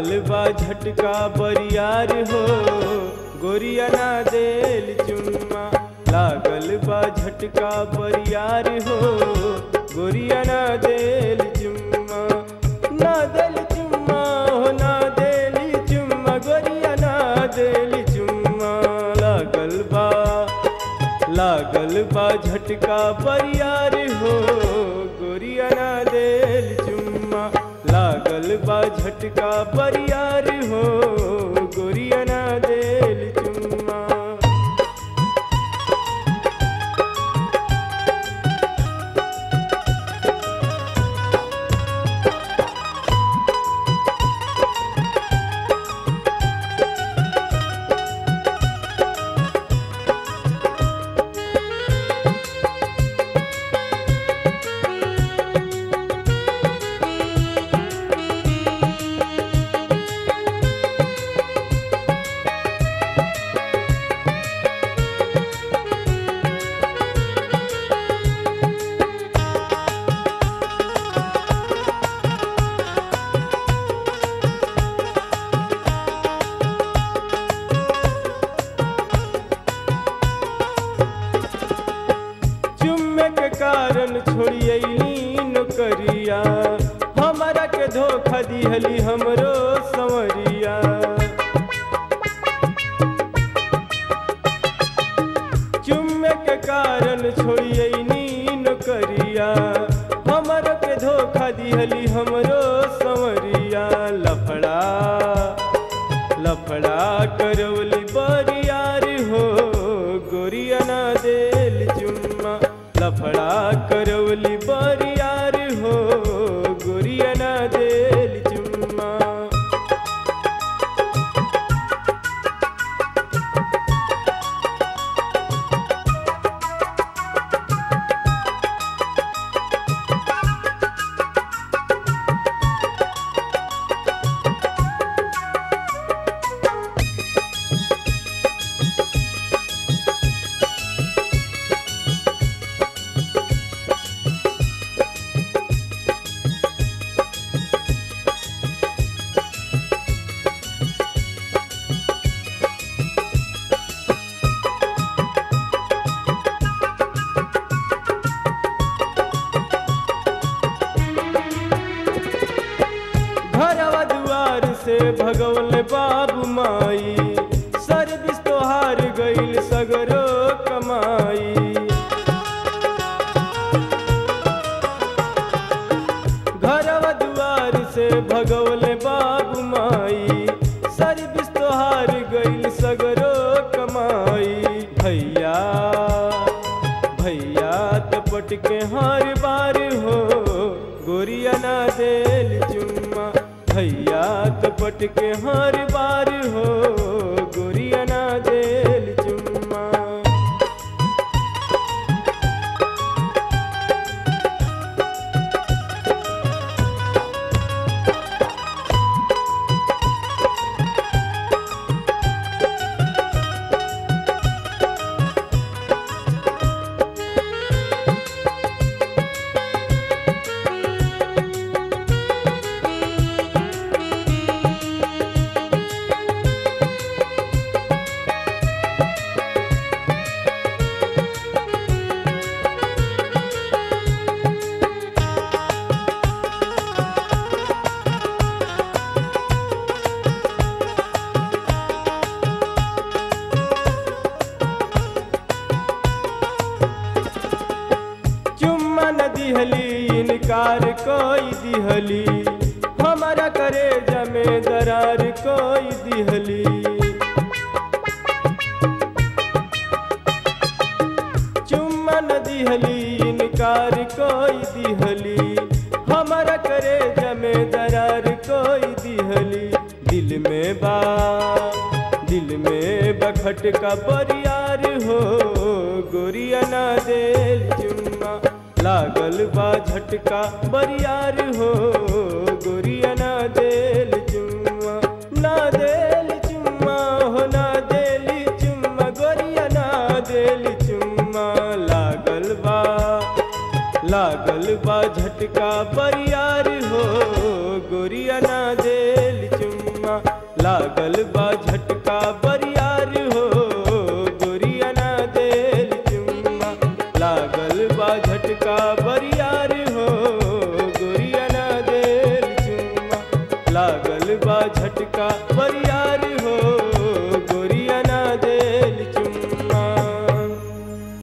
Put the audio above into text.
लागल बा झटका बरियार हो गोरिया ना देल चुम्मा लागल बा झटका बरियार हो गोरिया ना देल चुम्मा ना देल चुम्मा हो ना देली चुम्मा गोरिया ना देली चुम्मा लागल बा लागल बा झटका बरियार हो गोरिया ना देल चुम्मा लागल बा झटका बरियार हो गोरिया ना देल चुम्मा चुम्मे के कारण छोड़ियली नौकरिया हमारा के धोखा दिहली हमरो संवरिया चुम्मे के कारण छोड़ियली नौकरिया हमारा के धोखा दिहली हमरो संवरिया लफड़ा लफड़ा करवली बरियार हो गोरिया ना देल चुम्मा लफड़ा करवली बरियार हो गोरिया ना देल चुम्मा घरवा दुआर से भगवल बाबू माई सर्विस तोहार गईल सगरो कमाई घरवा दुआर से भगवल बाबू माई सर्विस तोहार गईल सगरो कमाई भैया भैया तपट के हर बार हो गोरिया ना देल चुम्मा भैया तपट के हर बार हो गोरिया ना देल चुम्मा चुम्मा न दिहली इनकार कोई दिहली हमारा करे जमे दरार कोई दिहली चुम्मा न दिहली इनकार कोई दिहली हमारा करे जमे दरार कोई दिहली दिल में बा दिल में बखट का परियार हो गोरिया ना देल चुम्मा लागल बा झटका बरियार हो गोरिया ना देल चुम्मा ना देल चुम्मा हो ना देली चुम्मा गोरिया ना देली चुम्मा लागल बा लागल बा झटका बरियार हो गोरिया ना देल चुम्मा लागल बा झटका बरियार हो गोरिया ना देल चुम्मा लागल बा झटका बरियार